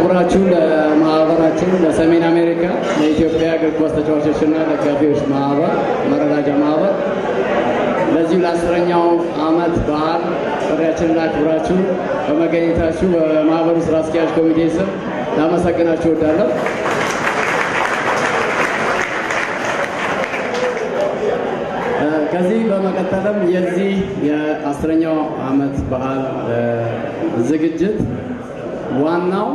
ክብራችሁ ለማህበራችን ለሰሜን አሜሪካ ለኢትዮጵያ እግር ኳስ ተጫዋቾችና ደጋፊዎች ማህበር መረዳጃ ማህበር ለዚሁ ለአስረኛው ዓመት በዓል ጥሪያችንን አክብራችሁ በመገኘታችሁ በማህበሩ ስራ አስኪያጅ ኮሚቴ ስም ላመሰግናችሁ እወዳለሁ። ከዚህ በመቀጠልም የዚህ የአስረኛው ዓመት በዓል ዝግጅት ዋናው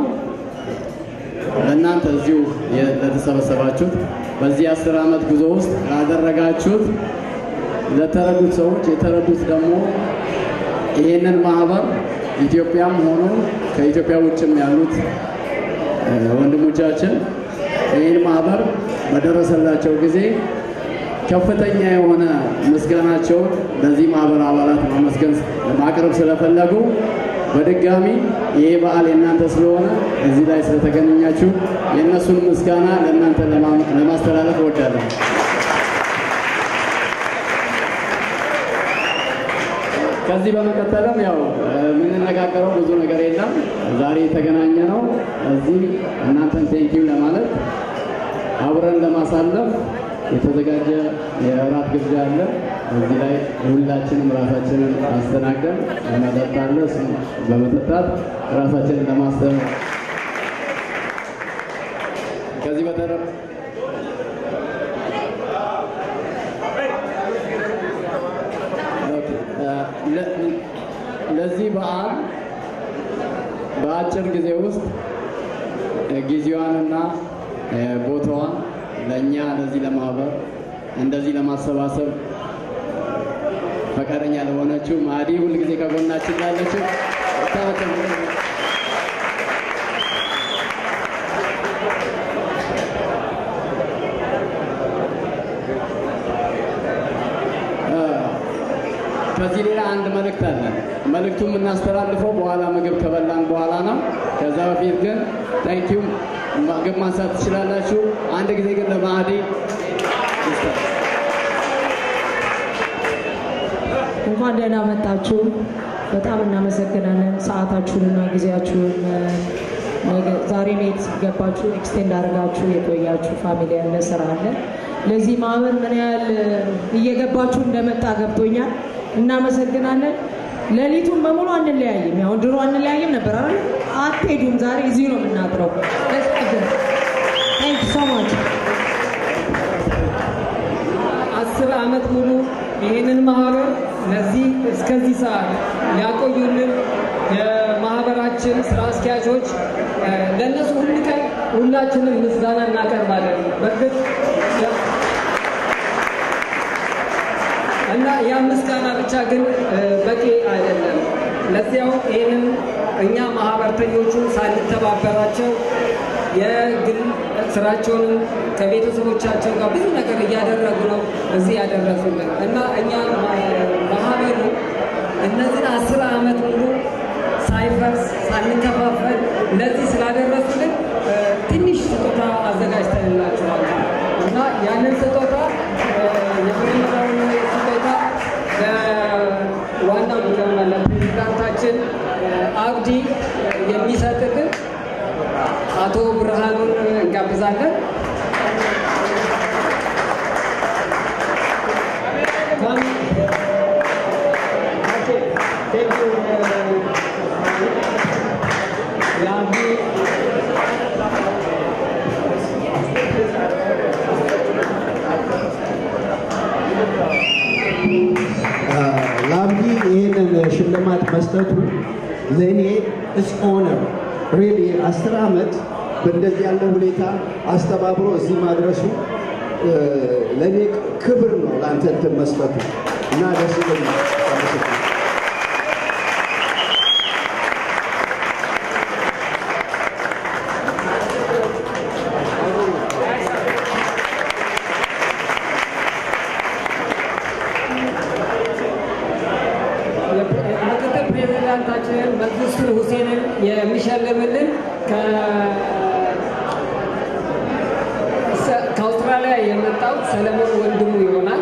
ለእናንተ እዚሁ ለተሰበሰባችሁት በዚህ አስር ዓመት ጉዞ ውስጥ ላደረጋችሁት ለተረዱት ሰዎች የተረዱት ደግሞ ይህንን ማህበር ኢትዮጵያም ሆኖ ከኢትዮጵያ ውጭም ያሉት ወንድሞቻችን ይህን ማህበር በደረሰላቸው ጊዜ ከፍተኛ የሆነ ምስጋናቸውን ለዚህ ማህበር አባላት ማመስገን ማቅረብ ስለፈለጉ በድጋሚ ይሄ በዓል የእናንተ ስለሆነ እዚህ ላይ ስለተገናኛችሁ የእነሱን ምስጋና ለእናንተ ለማስተላለፍ እወዳለሁ። ከዚህ በመቀጠልም ያው የምንነጋገረው ብዙ ነገር የለም። ዛሬ የተገናኘ ነው እዚህ እናንተን ቴንኪው ለማለት አብረን ለማሳለፍ የተዘጋጀ የእራት ግብዣ አለ። እዚህ ላይ ሁላችንም ራሳችንን አስተናግደን መጠጥ አለ። እሱን በመጠጣት ራሳችንን ለማሰብ ከዚህ በተረፈ ለዚህ በዓል በአጭር ጊዜ ውስጥ ጊዜዋንና ቦታዋን ለእኛ ለዚህ ለማህበር እንደዚህ ለማሰባሰብ ፈቃደኛ ለሆነችው ማዲ ሁልጊዜ ከጎናችን ላለችው ከዚህ ሌላ አንድ መልእክት አለ። መልእክቱ የምናስተላልፈው በኋላ ምግብ ከበላን በኋላ ነው። ከዛ በፊት ግን ታንኪዩ ምግብ ማንሳት ትችላላችሁ። አንድ ጊዜ ግን ለማዕዲ እንኳን ደህና መጣችሁ። በጣም እናመሰግናለን ሰዓታችሁንና ጊዜያችሁን ዛሬ ቤት ገባችሁ ኤክስቴንድ አድርጋችሁ የቆያችሁ ፋሚሊ ያለ ስራ አለ። ለዚህ ማህበር ምን ያህል እየገባችሁ እንደመጣ ገብቶኛል። እናመሰግናለን። ሌሊቱን በሙሉ አንለያይም። ያው ድሮ አንለያይም ነበር አይደል? አትሄዱም። ዛሬ እዚሁ ነው የምናድረው። ታንክ ሶ ማች። አስር ዓመት ሙሉ ይህንን ማህበር ለዚህ እስከዚህ ሰዓት ያቆዩልን የማህበራችን ስራ አስኪያጆች ለእነሱ ሁል ቀን ሁላችንም ምስጋና እናቀርባለን። በእርግጥ እና ያ ምስጋና ብቻ ግን በቂ አይደለም። ለዚያው ይህንን እኛ ማህበርተኞቹን ሳንተባበራቸው የግል ስራቸውንም ከቤተሰቦቻቸው ጋር ብዙ ነገር እያደረጉ ነው እዚህ ያደረሱልን እና እኛ ማህበሩ እነዚህን አስር ዓመት ሙሉ ሳይፈርስ ሳንከፋፈል ለዚህ ስላደረሱልን ትንሽ ስጦታ አዘጋጅተንላቸዋል እና ያንን ስጦታ የመጀመሪያውን ስጦታ ለዋና መጀመሪያ ለፕሬዚዳንታችን አብዲ የሚሰጥልን አቶ ብርሃኑን እንጋብዛለን። ለአብዲ ይህንን ሽልማት መስጠቱ ለእኔ እስ ኦነር ሪሊ አስር ዓመት በእንደዚህ ያለ ሁኔታ አስተባብሮ እዚህ ማድረሱ ለእኔ ክብር ነው ለአንተ እንትን መስጠቱ እና ደስ ይለኛል። አመሰግናለሁ። ምክትል ፕሬዚዳንታችንን መንግስቱን ሁሴንን የሚሸልምልን ከአውስትራሊያ የመጣው ሰለሞን ወንድሙ ይሆናል።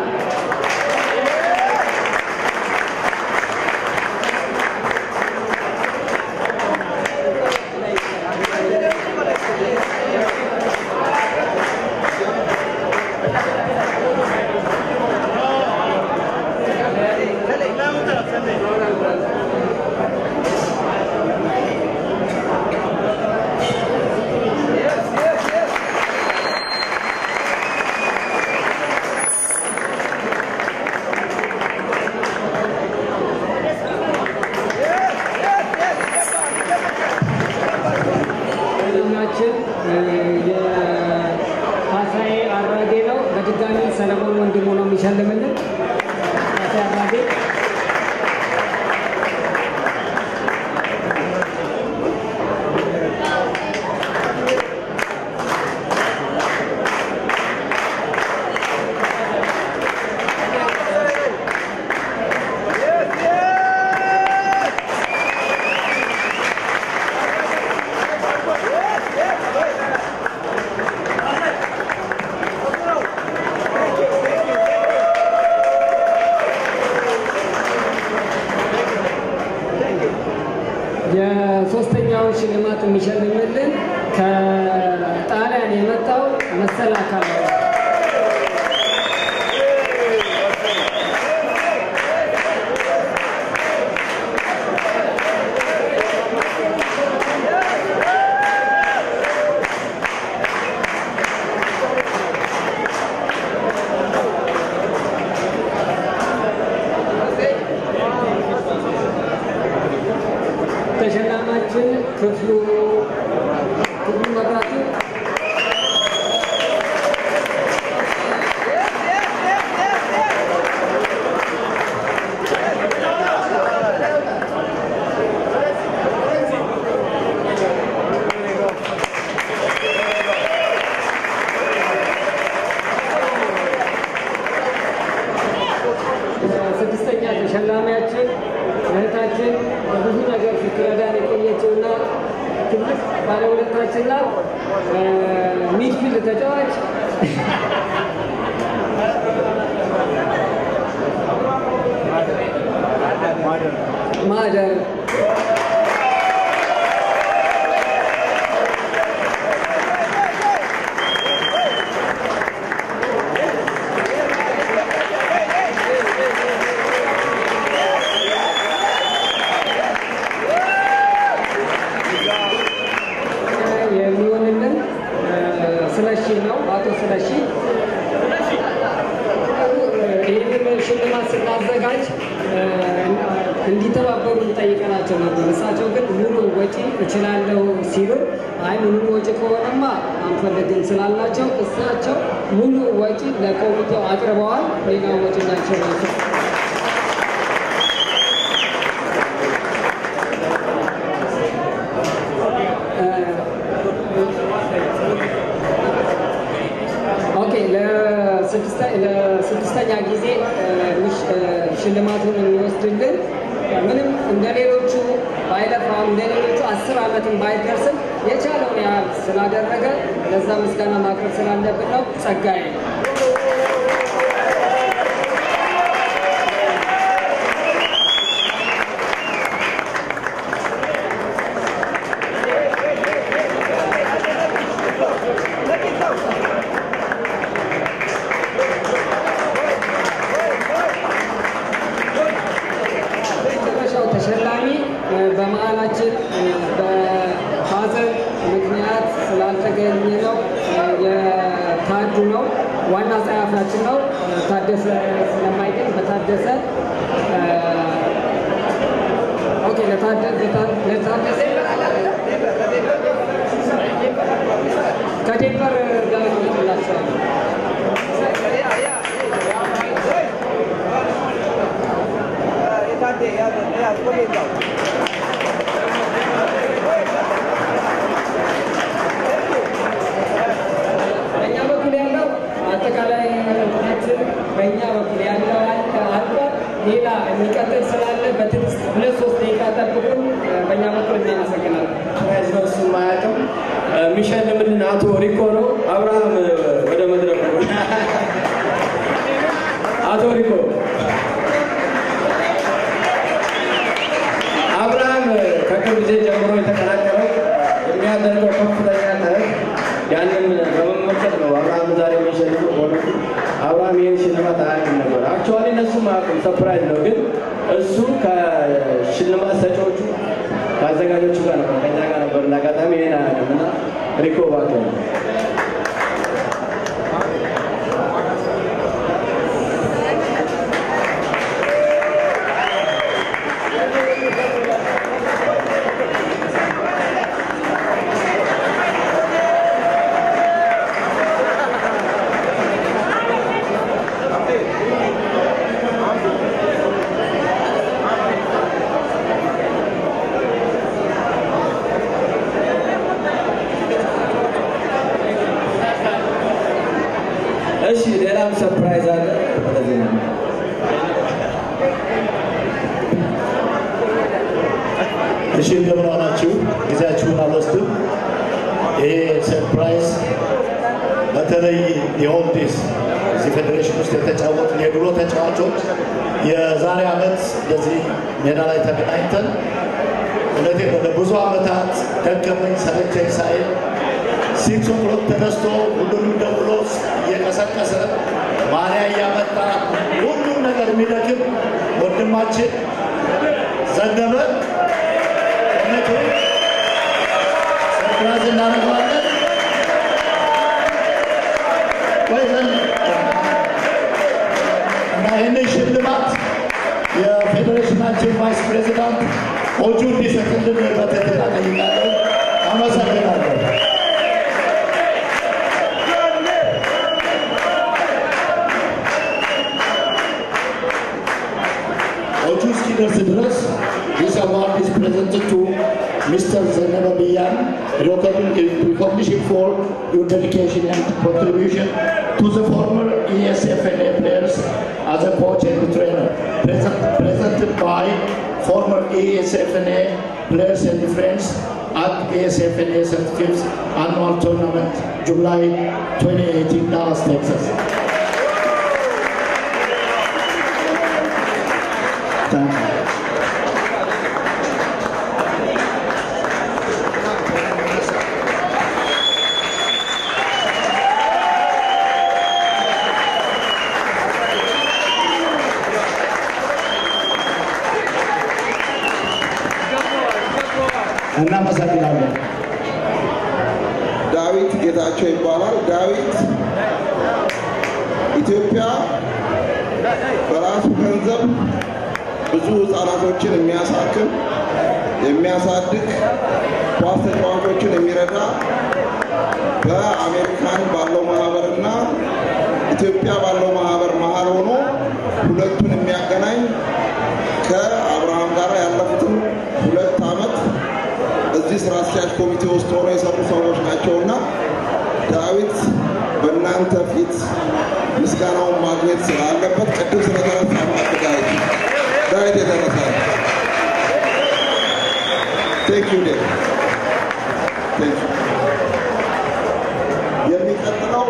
የሶስተኛውን ሽልማት የሚሸልምልን ከጣሊያን የመጣው መሰል አካል ነው። ተሸላማችን ክፍሉ ክፍሉ መብራቱ ስድስተኛ ተሸላሚያችን እህታችን በብዙ ነገር ስትረዳን የቆየችውና ትልቅ ባለውለታችን ናት። ሚድፊልድ ተጫዋች ማደር የሚሆንልን ስለሺ ነው። አቶ ስለሺ ይህንን ሽልማት ስናዘጋጅ እንዲተባበሩ ጠይቀናቸው ነበር። እሳቸው ግን ሙሉ ወጪ እችላለሁ ሲሉ አይ ምንም ወጪ ከሆነማ አንፈልግም ስላላቸው እሳቸው ሙሉ ወጪ ለኮሚቴው አቅርበዋል። ሌላ ወጪ ናቸው ናቸው ኦኬ ለስድስተኛ ጊዜ ሽልማቱን የሚወስድልን ምንም እንደ ሌሎቹ ባይለፋም እንደ ሌሎቹ አስር ዓመትን ባይደርስም የቻለውን ያህል ስላደረገ ለዛ ምስጋና ማቅረብ ስላለብን ነው። ጸጋዬ መጨረሻው ተሸላሚ በመሀላችን በሀዘን ምክንያት ስላልተገኘ ነው የታዱ ነው። ዋና ጸሐፊያችን ነው ታደሰ ስለማይገኝ በታደሰ ኦኬ ለታደሰ ከዴንቨር ጋር ይላቸዋል። በእኛ በኩል ያለው አጠቃላይ እንትናችን በእኛ በኩል ያለው አልቋል። ሌላ የሚቀጥል ስላለ በትዕግስት ሁለት ሶስት ደቂቃ ጠብቁን። በእኛ በኩል እናመሰግናለን። እሱ ማያውቅም የሚሸልምልን አቶ ሪኮ ነው። አብርሃም ወደ መድረኩ አቶ ሪኮ አብርሃም ከቅርብ ጊዜ ጀምሮ የተቀላቀለው የሚያደርገው ከፍተኛ ጥረት ያንን በመመልከት ነው። አብርሃም ዛሬ የሚሸልመው በእውነቱ አብርሃም ይህን ሽልማት አያውቅም ነበር። አክቹዋሊ እነሱም አያውቁም፣ ሰፕራይዝ ነው። ግን እሱ ከሽልማት ሰጪዎቹ ከአዘጋጆቹ ጋር ነበር፣ ከኛ ጋር ነበር። እና አጋጣሚ ይህን አያውቅም እና ሪኮ እባክህ እሺ ሌላም ሰርፕራይዝ አለ። ወደዚህ ነው። እሺ እንደምን ዋላችሁ? ጊዜያችሁን አልወስድም። ይሄ ሰርፕራይዝ በተለይ የኦልዲስ እዚህ ፌዴሬሽን ውስጥ የተጫወቱ የድሮ ተጫዋቾች የዛሬ ዓመት እንደዚህ ሜዳ ላይ ተገናኝተን እውነቴን ነው ለብዙ ዓመታት ደከመኝ ሰለቸኝ ሳይል ሲክስ ኦክሎክ ተነስቶ ሁሉንም ደውሎ እየቀሰቀሰ ማሊያ እያመጣ ሁሉም ነገር የሚደክም ወንድማችን ዘነበ እውነቱ ሰርፕራይዝ እናደርገዋለን። ወይ እና ይህንን ሽልማት የፌዴሬሽናችን ቫይስ ፕሬዚዳንት ኦጁ እንዲሰጥልን በትህትና ጠይቃለሁ። አመሰግናለሁ። ኦጁ እስኪደርስ ድረስ this award is presented to Mr. Zanaba Biyan, recognition for your dedication and contribution to the former ESFNA players as a coach and trainer. Present, presented by former ESFNA players and friends at ESFNA 35th annual tournament, July 2018, Dallas, Texas. Thank you. እናመሰግናለን። ዳዊት ጌታቸው ይባላል። ዳዊት ኢትዮጵያ በራሱ ገንዘብ ብዙ ህፃናቶችን የሚያሳክም የሚያሳድግ ኳስ ተጫዋቾችን የሚረዳ በአሜሪካን ባለው ማህበርና ኢትዮጵያ ባለው ማህበር መሀል ሆኖ ሁለቱን የሚያገናኝ ከአብርሃም ጋር ያለፉትን ሁለት ዓመት እዚህ ስራ አስኪያጅ ኮሚቴ ውስጥ ሆኖ የሰሩ ሰዎች ናቸውና ዳዊት በእናንተ ፊት ምስጋናውን ማግኘት ስላለበት ቅድም ስለተነሳ ማለት ዳዊት ዳዊት የተነሳ ቴንክ ዩ ዴ ቴንክ ዩ የሚቀጥለው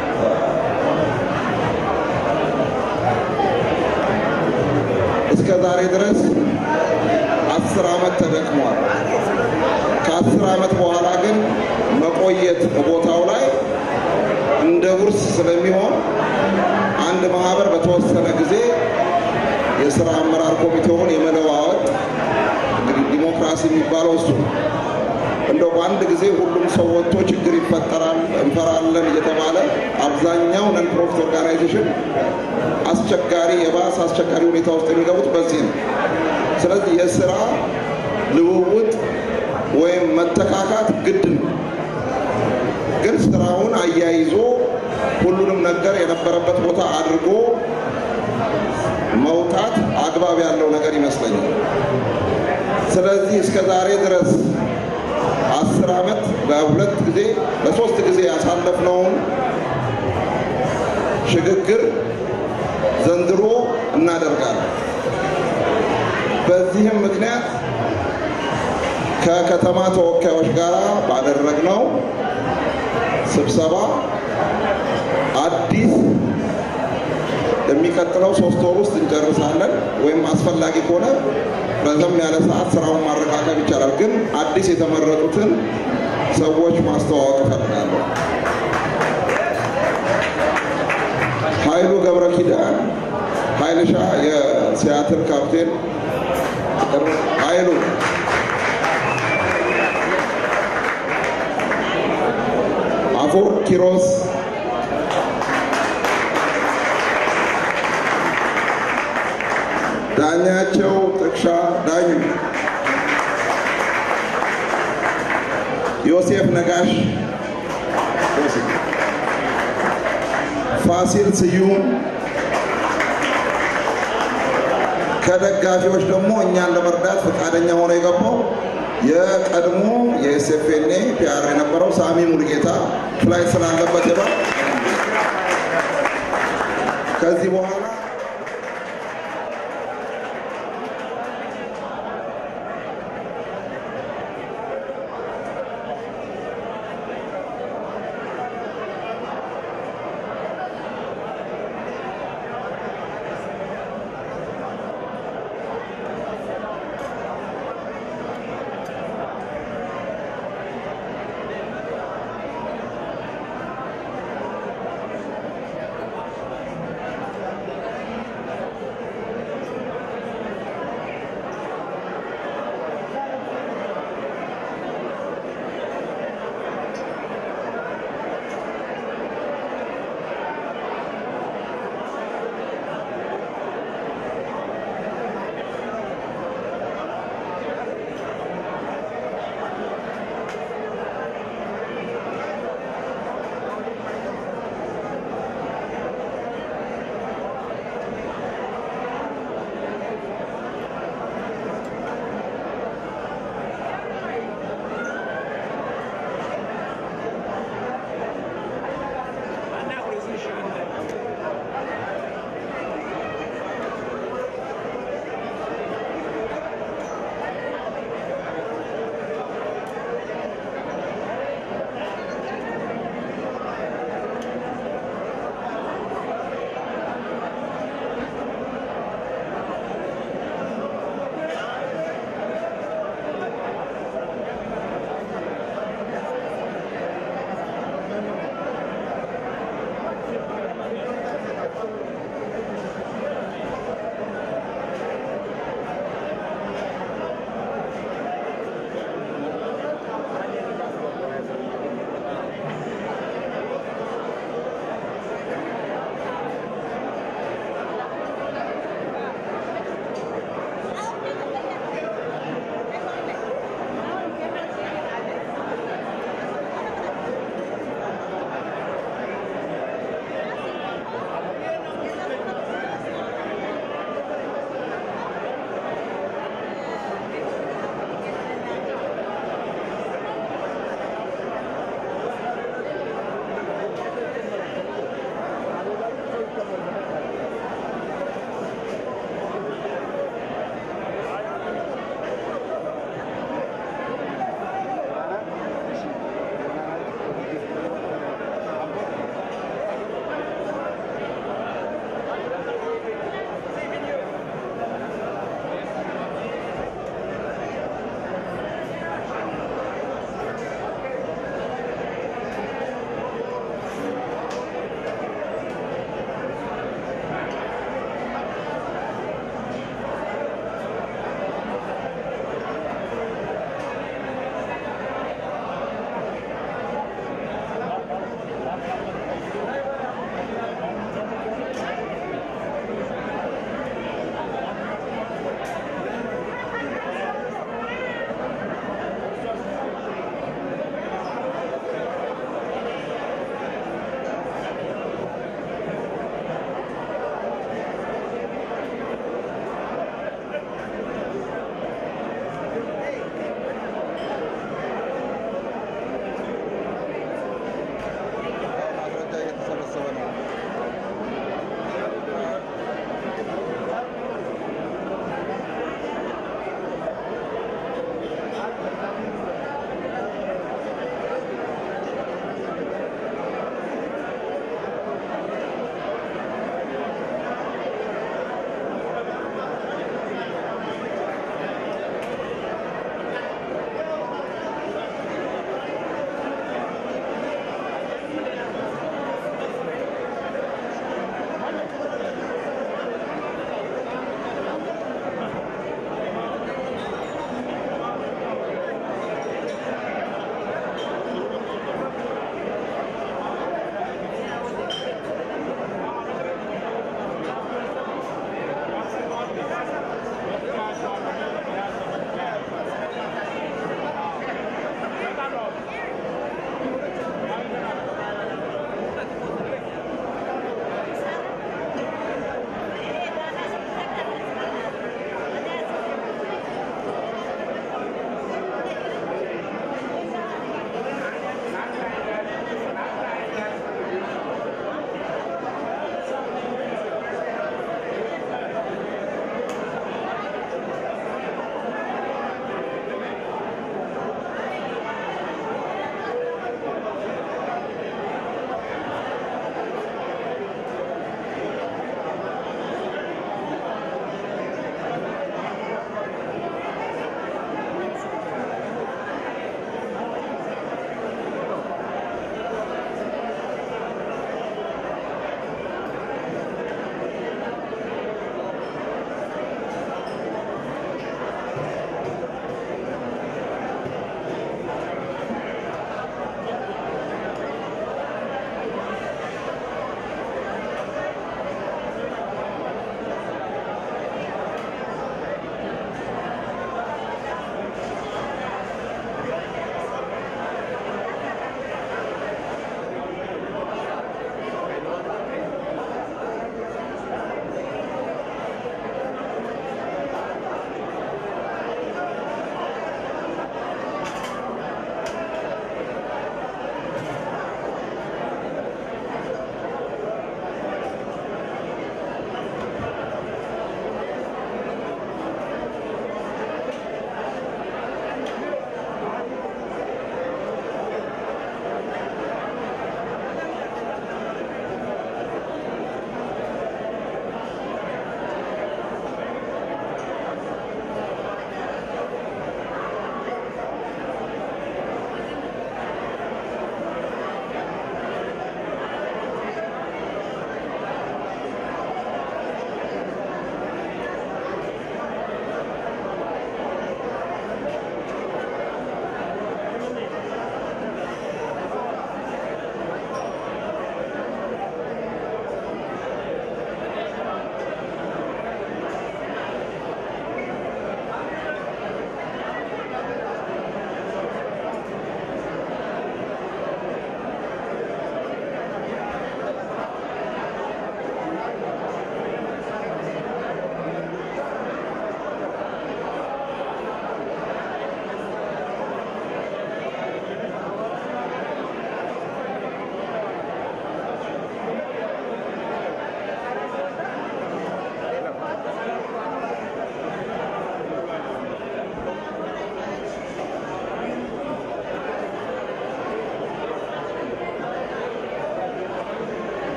እስከ ዛሬ ድረስ አስር ዓመት ተደክሟል። ከአስር ዓመት በኋላ ግን መቆየት ቦታው ላይ እንደ ውርስ ስለሚሆን አንድ ማህበር በተወሰነ ጊዜ የስራ አመራር ኮሚቴውን የመለዋወጥ እንግዲህ ዲሞክራሲ የሚባለው እሱ ነው። እንደው በአንድ ጊዜ ሁሉም ሰው ወጥቶ ችግር ይፈጠራል እንፈራለን እየተባለ አብዛኛው ነን ፕሮፊት ኦርጋናይዜሽን አስቸጋሪ የባስ አስቸጋሪ ሁኔታ ውስጥ የሚገቡት በዚህ ነው። ስለዚህ የስራ ልውውጥ ወይም መተካካት ግድ ነው። ግን ስራውን አያይዞ ሁሉንም ነገር የነበረበት ቦታ አድርጎ መውጣት አግባብ ያለው ነገር ይመስለኛል። ስለዚህ እስከ ዛሬ ድረስ አስር ዓመት በሁለት ጊዜ በሶስት ጊዜ ያሳለፍነውን ሽግግር ዘንድሮ እናደርጋለን። በዚህም ምክንያት ከከተማ ተወካዮች ጋር ባደረግነው ስብሰባ አዲስ የሚቀጥለው ሶስት ወር ውስጥ እንጨርሳለን፣ ወይም አስፈላጊ ከሆነ ረዘም ያለ ሰዓት ስራውን ማረቃቀብ ይቻላል። ግን አዲስ የተመረጡትን ሰዎች ማስተዋወቅ እፈልጋለሁ። ኃይሉ ገብረ ኪዳን ኃይልሻ የሲያትል ካፕቴን ኃይሉ አፎር ኪሮስ ዳኛቸው ጥቅሻ ዳኙ ዮሴፍ ነጋሽ ፋሲል ስዩም ከደጋፊዎች ደግሞ እኛን ለመርዳት ፈቃደኛ ሆኖ የገባው የቀድሞ የኤስኤፍኤንኤ ፒአር የነበረው ሳሚ ሙሉጌታ ፍላይት ስላለበት ይባል ከዚህ በኋላ